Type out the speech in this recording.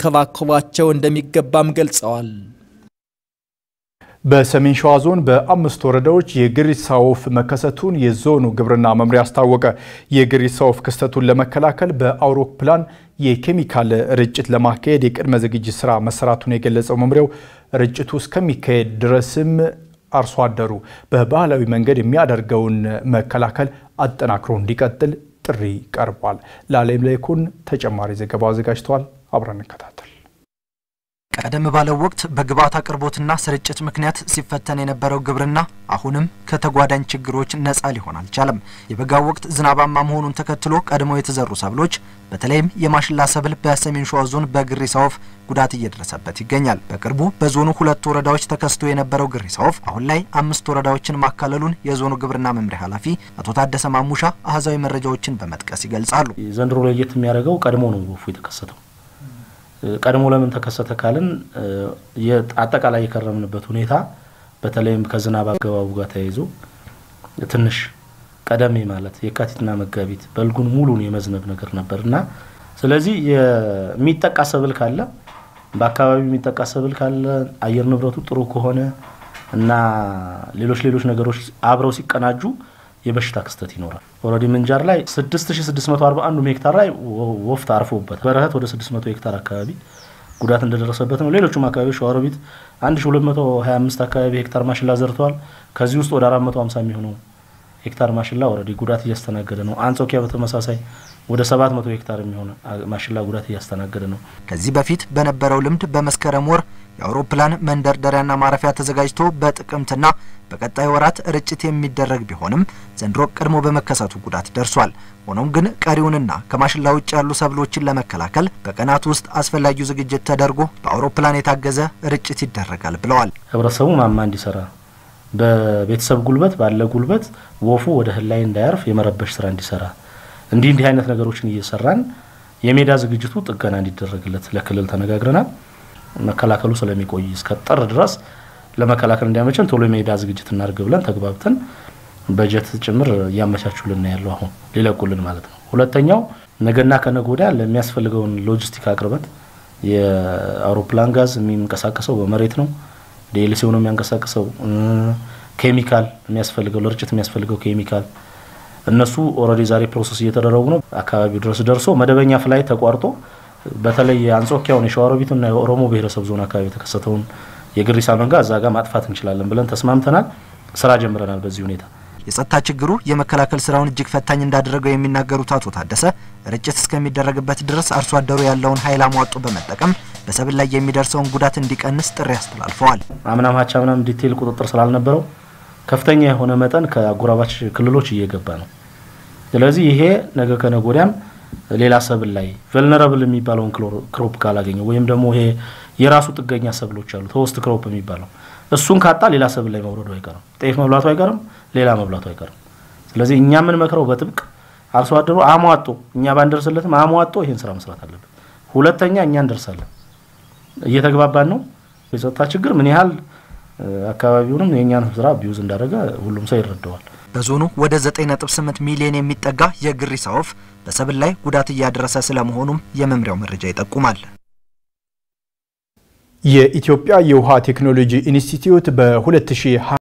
ሊንከባከቧቸው እንደሚገባም ገልጸዋል። በሰሜን ሸዋ ዞን በአምስት ወረዳዎች የግሪሳ ወፍ መከሰቱን የዞኑ ግብርና መምሪያ አስታወቀ። የግሪሳ ወፍ ክስተቱን ለመከላከል በአውሮፕላን የኬሚካል ርጭት ለማካሄድ የቅድመ ዝግጅት ስራ መሰራቱን የገለጸው መምሪያው ርጭቱ እስከሚካሄድ ድረስም አርሶ አደሩ በባህላዊ መንገድ የሚያደርገውን መከላከል አጠናክሮ እንዲቀጥል ጥሪ ቀርቧል። ላሌም ላይኩን ተጨማሪ ዘገባ አዘጋጅተዋል። አብረን እንከታተል። ቀደም ባለው ወቅት በግብዓት አቅርቦትና ስርጭት ምክንያት ሲፈተን የነበረው ግብርና አሁንም ከተጓዳኝ ችግሮች ነፃ ሊሆን አልቻለም። የበጋው ወቅት ዝናባማ መሆኑን ተከትሎ ቀድሞ የተዘሩ ሰብሎች በተለይም የማሽላ ሰብል በሰሜን ሸዋ ዞን በግሪሳ ወፍ ጉዳት እየደረሰበት ይገኛል። በቅርቡ በዞኑ ሁለት ወረዳዎች ተከስቶ የነበረው ግሪሳ ወፍ አሁን ላይ አምስት ወረዳዎችን ማካለሉን የዞኑ ግብርና መምሪያ ኃላፊ አቶ ታደሰ ማሙሻ አህዛዊ መረጃዎችን በመጥቀስ ይገልጻሉ። ዘንድሮ ለየት የሚያደርገው ቀድሞ ነው ወፉ የተከሰተው። ቀድሞ ለምን ተከሰተ ካልን አጠቃላይ የከረምንበት ሁኔታ በተለይም ከዝናብ አገባቡ ጋር ተያይዞ ትንሽ ቀደም ማለት የካቲትና መጋቢት በልጉን ሙሉን የመዝነብ ነገር ነበር እና ስለዚህ የሚጠቃ ሰብል ካለ በአካባቢው የሚጠቃ ሰብል ካለ አየር ንብረቱ ጥሩ ከሆነ እና ሌሎች ሌሎች ነገሮች አብረው ሲቀናጁ የበሽታ ክስተት ይኖራል። ኦልሬዲ ምንጃር ላይ 6641 ሄክታር ላይ ወፍ ታርፎበት በረሀት ወደ 600 ሄክታር አካባቢ ጉዳት እንደደረሰበት ነው። ሌሎቹም አካባቢዎች ሸዋሮቢት 1225 አካባቢ ሄክታር ማሽላ ዘርተዋል። ከዚህ ውስጥ ወደ 450 የሚሆነው ሄክታር ማሽላ ኦልሬዲ ጉዳት እያስተናገደ ነው። አንጾኪያ በተመሳሳይ ወደ 700 ሄክታር የሚሆን ማሽላ ጉዳት እያስተናገደ ነው። ከዚህ በፊት በነበረው ልምድ በመስከረም ወር የአውሮፕላን መንደርደሪያና ማረፊያ ተዘጋጅቶ በጥቅምትና በቀጣይ ወራት ርጭት የሚደረግ ቢሆንም ዘንድሮ ቀድሞ በመከሰቱ ጉዳት ደርሷል። ሆኖም ግን ቀሪውንና ከማሽላ ውጭ ያሉ ሰብሎችን ለመከላከል በቀናት ውስጥ አስፈላጊው ዝግጅት ተደርጎ በአውሮፕላን የታገዘ ርጭት ይደረጋል ብለዋል። ህብረተሰቡ ማማ እንዲሰራ በቤተሰብ ጉልበት ባለ ጉልበት ወፉ ወደ እህል ላይ እንዳያርፍ የመረበሽ ስራ እንዲሰራ እንዲህ እንዲህ አይነት ነገሮችን እየሰራን የሜዳ ዝግጅቱ ጥገና እንዲደረግለት ለክልል ተነጋግረናል። መከላከሉ ስለሚቆይ እስከ ጥር ድረስ ለመከላከል እንዲያመቸን ቶሎ የሜዳ ዝግጅት እናድርግ ብለን ተግባብተን በጀት ጭምር እያመቻቹልን ያለው አሁን ሊለቁልን ማለት ነው። ሁለተኛው ነገና ከነገ ወዲያ ለሚያስፈልገውን ሎጂስቲክ አቅርበት የአውሮፕላን ጋዝ የሚንቀሳቀሰው በመሬት ነው። ዲኤልሲው ነው የሚያንቀሳቅሰው። ኬሚካል የሚያስፈልገው ለርጭት የሚያስፈልገው ኬሚካል እነሱ ኦልሬዲ ዛሬ ፕሮሰስ እየተደረጉ ነው። አካባቢው ድረስ ደርሶ መደበኛ ፍላይ ተቋርጦ በተለይ የአንጾኪያውን የሸዋሮቢትና የኦሮሞ ብሔረሰብ ዞን አካባቢ የተከሰተውን የግሪሳ መንጋ እዛ ጋር ማጥፋት እንችላለን ብለን ተስማምተናል። ስራ ጀምረናል። በዚህ ሁኔታ የጸጥታ ችግሩ የመከላከል ስራውን እጅግ ፈታኝ እንዳደረገው የሚናገሩት አቶ ታደሰ ርጭት እስከሚደረግበት ድረስ አርሶ አደሩ ያለውን ኃይል አሟጦ በመጠቀም በሰብል ላይ የሚደርሰውን ጉዳት እንዲቀንስ ጥሪ አስተላልፈዋል። አምናም ሀቻ ምናም ዲቴይል ቁጥጥር ስላልነበረው ከፍተኛ የሆነ መጠን ከአጎራባች ክልሎች እየገባ ነው። ስለዚህ ይሄ ነገ ከነገ ወዲያም ሌላ ሰብል ላይ ቨልነረብል የሚባለውን ክሮፕ ካላገኘው ወይም ደግሞ ይሄ የራሱ ጥገኛ ሰብሎች አሉ ተወስት ክሮፕ የሚባለው እሱን ካጣ ሌላ ሰብል ላይ መውረዱ አይቀርም። ጤፍ መብላቱ አይቀርም፣ ሌላ መብላቱ አይቀርም። ስለዚህ እኛ የምንመክረው በጥብቅ አርሶ አደሩ አሟጦ እኛ ባንደርስለትም አሟጦ ይህን ስራ መስራት አለበት። ሁለተኛ እኛ እንደርሳለን፣ እየተግባባን ነው። የጸጥታ ችግር ምን ያህል አካባቢውንም የእኛን ስራ ቢዩዝ እንዳደረገ ሁሉም ሰው ይረዳዋል። በዞኑ ወደ 9.8 ሚሊዮን የሚጠጋ የግሪሳ ወፍ በሰብል ላይ ጉዳት እያደረሰ ስለመሆኑም የመምሪያው መረጃ ይጠቁማል። የኢትዮጵያ የውሃ ቴክኖሎጂ ኢንስቲትዩት በ2020